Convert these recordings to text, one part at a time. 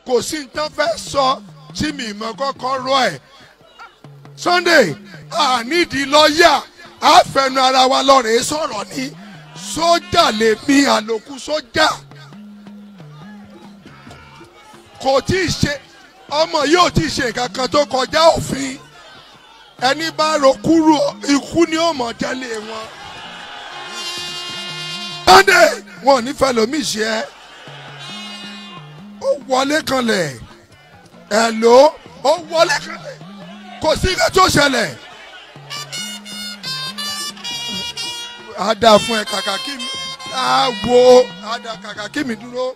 kò sí nǹkan fẹ́ sọ tí mi mọ kọ́kọ́ rọ ẹ̀ Sunday ànídìí lọ́ọ̀yà àfẹnu ara wa lọ́rẹ̀ẹ́ sọ̀rọ̀ ní sójà lèmi àlòkù sójà kò tí ì ṣe ọmọ yóò tí ì ṣe nǹkan kan tó kọjá òfin ẹni bá ro kúrò ikú ni ó mọ̀ tẹ́lẹ̀ wọn. Sunday wọn ò ní fẹ́ lómi ṣe ẹ́ ó wọlé kanlẹ̀ ẹ̀ ló ó wọlé kanlẹ̀ kò sí nǹkan tó ṣẹlẹ̀. a dà fún ẹ kàkà kí mi a wo a dà kàkà kí mi dúró.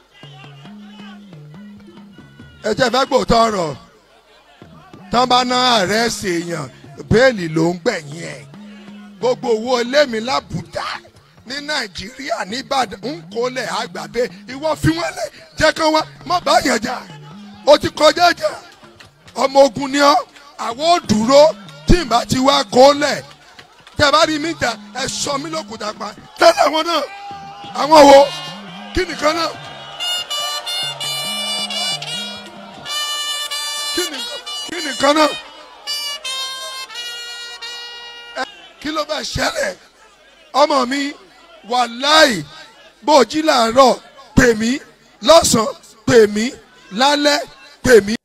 ẹ jẹ́ fẹ́ gbòòtọ́ ọ̀rọ̀ tán bá ná ààrẹ ṣèyàn bẹ́ẹ̀lì ló ń gbẹ̀yìn ẹ̀ gbogbo owó ilé mi lábùdá ní nàìjíríà nìbàdàn ń kólẹ̀ àgbàdo ìwọ fi wọ́n lẹ̀ jẹ́ kán wá má bá yàn jà ó ti kọjá jà ọmọ ogun ni ọ́ àwọn ò dúró tí n bá ti wá kólẹ̀ tẹ bá rí mi jà ẹ sọ mí lókùtà pa tẹ́lẹ̀ àwọn náà àwọn wo kí nìkan náà kí nìkan kí nìkan náà ẹ kí ló bá ṣẹlẹ̀ ọmọ mi wàláì bó jí làárọ̀ pè mí lọ́sàn-án pè mí lálẹ́ pè mí.